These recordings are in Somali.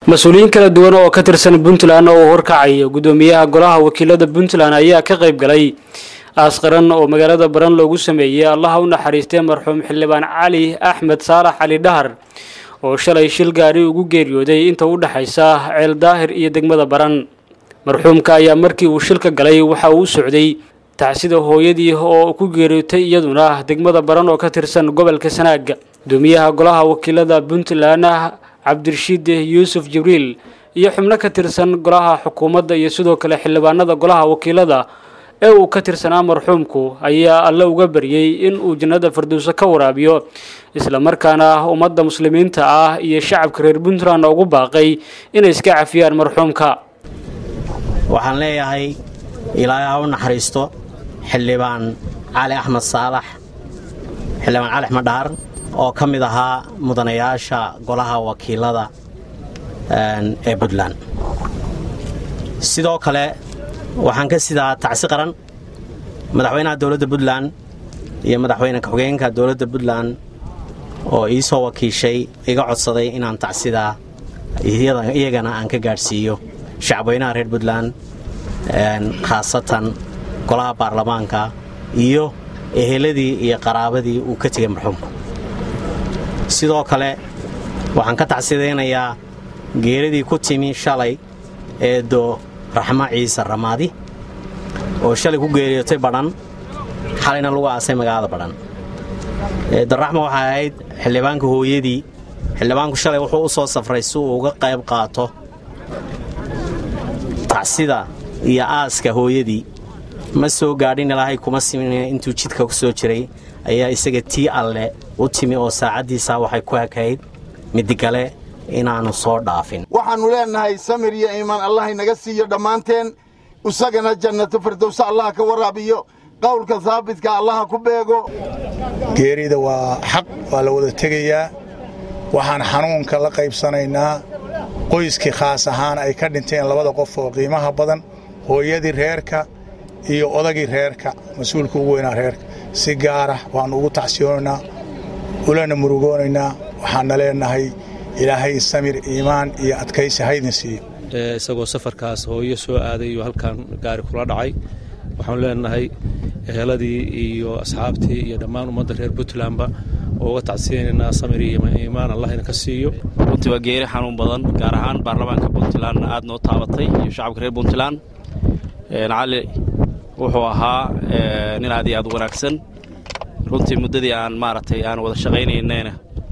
mas-uuliyiin kala duwan oo ka tirsan puntland oo uu horkacaya guddoomiyaha golaha wakiilada puntland ayaa ka qayb galay aasqaran oo magaalada baran loogu sameeyey allaha u naxariistay marxuum xildhibaan cali axmed saalax cali dhahar oo shalay shil gaari ugu geeriyooday inta u dhexaysa ceel daahir iyo degmada baran marxuumka ayaa markii uu shilka galay waxa uu u socday tacsida hooyadii oo ku geeriyootay iyaduna degmada baran oo ka tirsan gobolka sanaaga guddoomiyaha golaha wakiilada puntland cabdirashiid yuusuf jibriil iyo xubno ka tirsan golaha xukuumadda iyo sidoo kale xildhibaanada golaha wakiilada ee uu ka tirsanaa marxuumku ayaa alle uga baryey in uu jannada firdowso ka waraabiyo islamarkaana ummadda muslimiinta ah iyo shacabka reer puntland ugu baaqay inay iska cafiyaan marxuumka waxaan leeyahay ilaahay ha u naxariisto xildhibaan cali axmed saalax xildhibaan cali axmed dhaar oo ka mid ahaa mudanayaasha golaha wakiilada ee puntland sidoo kale waxaan ka sidaa tacsi qaran madaxweynaha dowladda puntland iyo madaxweyne ku-xigeenka dowladda puntland oo ii soo wakiishay iga codsaday inaan tacsidaa iyagana aan ka gaadhsiiyo shacabweynaha reer puntland khaasatan golaha baarlamaanka iyo eheladii iyo qaraabadii uu ka tegay marxuumka sidoo kale waxaan ka tacsidaynayaa geeradii ku timi shalay eedo raxmo ciise ramaadi oo shalay ku geeriyootay badhan xalayna lagu aasay magaalada badhan eedo raxmo waxay ahayd xildhibaanka hooyadii xildhibaanku shalay wuxuu u soo safray si uu uga qayb qaato tacsida iyo aaska hooyadii ma soo gaadhin ilaahay kuma simin intuu jidka ku soo jiray ayaa isaga tii alle u timi oo saacaddiisaa waxay ku hakayd midigale inaannu soo dhaafin waxaannu leennahay samir iyo iimaan allah inaga siiyo dhammaanteen isagana jannato firdowse allah ka waraabiyo qowlka saabitka allaha ku beego geerida waa xaq waa la wada tegayaa waxaan xanuunka la qaybsanaynaa qoyskii khaas ahaan ay ka dhinteen labada qof oo qiimaha badan hooyadii reerka iyo odagii reerka mas-uulka ugu weynaa reerka si gaara waannu ugu tacsiyoonaynaa ulana murugoonaynaa waxaanna leennahay ilaahay samir iimaan iyo adkaysi haydin siiyo isagoo safarkaas hooyo soo aaday iyo halkan gaari kula dhacay waxaanu leenahay eheladii iyo asxaabtii iyo dhammaan ummadda reer puntlandba oo uga tacsiyaynaynaa samir iyo iimaan allah ina ka siiyo runtii waa geeri xanuun badan gaar ahaan baarlamaanka puntlandna aad noo taabatay iyo shacabka reer puntland cali wuxuu ahaa nin aad iyo aad u wanaagsan runtii muddadii aan maaragtay aan wada shaqaynaynayna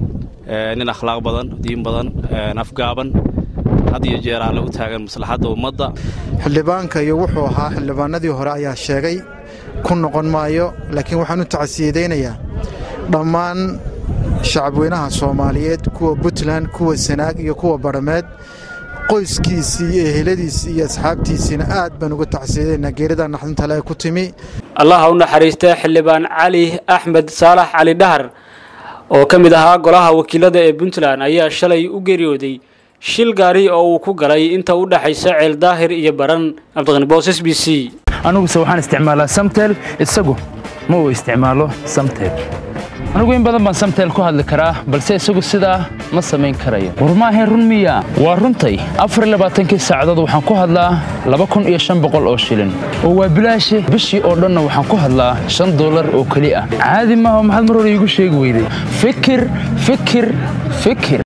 nin akhlaaq badan diin badan afgaaban had iyo jeeraa lagu taagan maslaxadda ummadda xildhibaanka iyo wuxuu ahaa xildhibaanadii hore ayaa sheegay ku noqon maayo laakiin waxaan u tacsiyadaynayaa dhammaan shacabweynaha soomaaliyeed kuwa puntland kuwa sanaag iyo kuwa badhameed qoyskiisii iyo eheladiisii iyo asxaabtiisiina aad baan uga tacsiyadaynaa geeridaa naxdintale ku timi allaha u naxariista xildhibaan cali axmed saalax cali dhahar oo ka mid ahaa golaha wakiilada ee puntland ayaa shalay u geeriyooday shil gaari oo uu ku galay inta u dhexaysa ceel daahir iyo baran cabdiqani boos s b c aniguse waxaan isticmaalaa samtel isagu ma uu isticmaalo samtel anigu in badan baan samtel ku hadli karaa balse isagu sidaa ma samayn karayo war maahayn run miya waa runtay afar labaatankii saacadood waxaan ku hadlaa laba kun iyo shan boqol oo shilin oo waa bilaashe bishii oo dhanna waxaan ku hadlaa shan dollar oo keli ah caadi maaha maxaad mar hore iigu sheegi weyday fikir fikir fikir